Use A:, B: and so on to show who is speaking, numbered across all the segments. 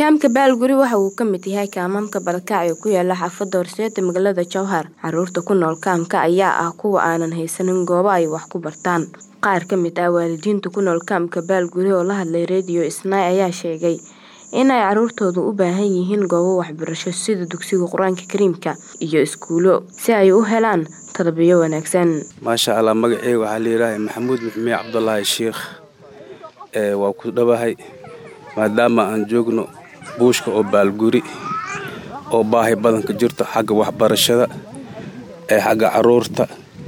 A: Kaamka Baalguri waxa uu ka mid yahay kaamamka barakaca ee ku yaala xaafadda Horseed ee magaalada Jowhar. Carruurta ku nool kaamka ayaa ah kuwa aanan haysan goobo ay wax ku bartaan. Qaar ka mid ah waalidiinta ku nool kaamka Baalguri oo la hadlay Radio Isnaa ayaa sheegay in ay carruurtoodu u baahan yihiin goobo waxbarasho sida dugsiga Quraanka Kariimka iyo iskuulo si ay u helaan tarbiyo wanaagsan.
B: maasha allah magaceyga waxaa layidhaaha maxamuud maxmiye cabdulaahi sheikh ee waa ku dhawahay maadaama aan joogno buushka oo baalguri oo baahi badan ka jirto xagga waxbarashada ee xagga caruurta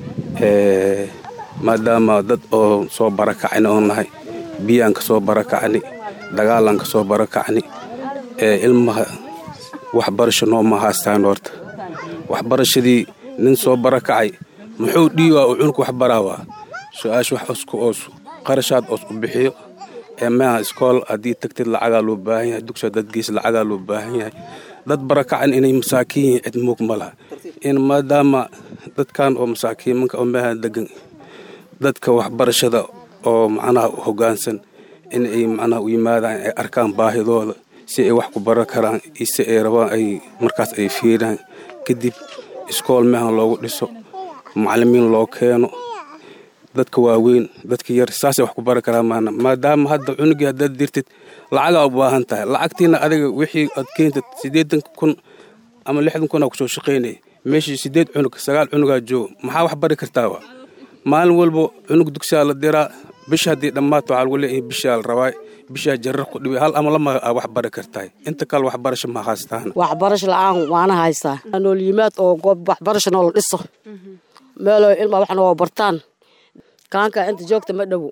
B: ee maadaama dad oo soo barakacni oo nahay biyaan ka soo barakacni dagaalaan ka soo barakacni ee ilmaha waxbarasho nooma haystaan horta waxbarashadii nin soo barakacay muxuu dhiiwaa uu cunug wax baraawaa su-aasha wax isku oos qarashaad oos u bixiyo ee maaha iskool haddii tagtid lacagaa loo baahan yahay dugsi dad gees lacagaa loo baahan yahay dad barakacan inay masaakiin yihiin cid muug ma laha in maadaama dadkan oo masaakiimanka oo meeha degan dadka waxbarashada oo macnaha u hoggaansan in ay macnaha u yimaadaan ay arkaan baahidooda si ay wax ku baran karaan iyo si ay rabaan ay markaas ay fiiraan kadib iskool meehan loogu dhiso macallimiin loo keeno dadka waaweyn dadka yar saasay wax ku bari karaan maana maadaama hadda cunugii haddaad dirtid lacagaa u baahan tahay lacagtiina adiga wixii aad keentid siddeetan kun ama lixdan kun aa kusoo shaqaynaya meeshii siddeed cunug sagaal cunugaa jooga maxaa wax bari kartaa wa maalin walba cunug dugsiyaa la diraa bisha haddii dhammaato waxaa lagu leeyahay bishaa la rabaa bishaa jarar ku dhibay hal ama lama aa wax bari kartahay inta kale waxbarasho ma haystaan
C: waxbarasho la-aan waana haystaa nool yimaad oo goob waxbarasho noola dhiso meeloo ilma wax nooga bartaan kaanka inta joogta ma dhowo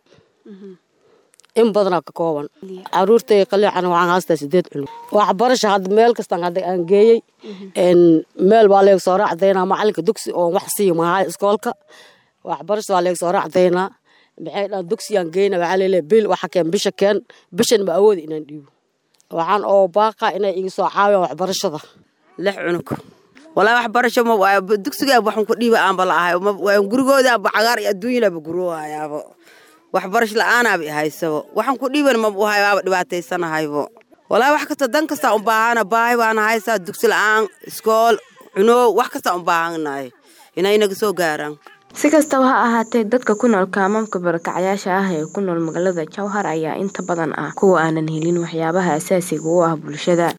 C: in badanaa ka kooban caruurtay qaliican waxaan haystaa sideed cunug waxbarasho hadda meel kastaan hadda aan geeyey meel baa leeg soo raacdaynaa macalinka dugsi oo wax siiyo mahaa iskoolka waxbarasho baa leeg soo raacdaynaa maxay dhaan dugsiyaan geyna waxaa leeleeya bil waxa keen bisha keen bishan ma awoodi inaan dhiibo waxaan oo baaqa inay iga soo caawiyaan waxbarashada
D: lix cunug walaa waxbarasho ma dugsigaa waxan ku dhiiba aanba la ahay gurigoodaaba cagaar iyo adduunyanaaba guroohayaabo waxbarasho la-aanaaba ihaysabo waxan ku dhiiban maba uhay waaba dhibaataysanahaybo walaa wax kasta dan kastaa u baahana baahi baana haysaa dugsi la-aan iskool cunoow wax kastaa u baahanahay inay inaga soo gaaraan
A: si kastaba ha ahaatee dadka ku nool kaamamka barakacayaasha ah ee ku nool magaalada jowhar ayaa inta badan ah kuwa aanan helin waxyaabaha asaasiga u ah bulshada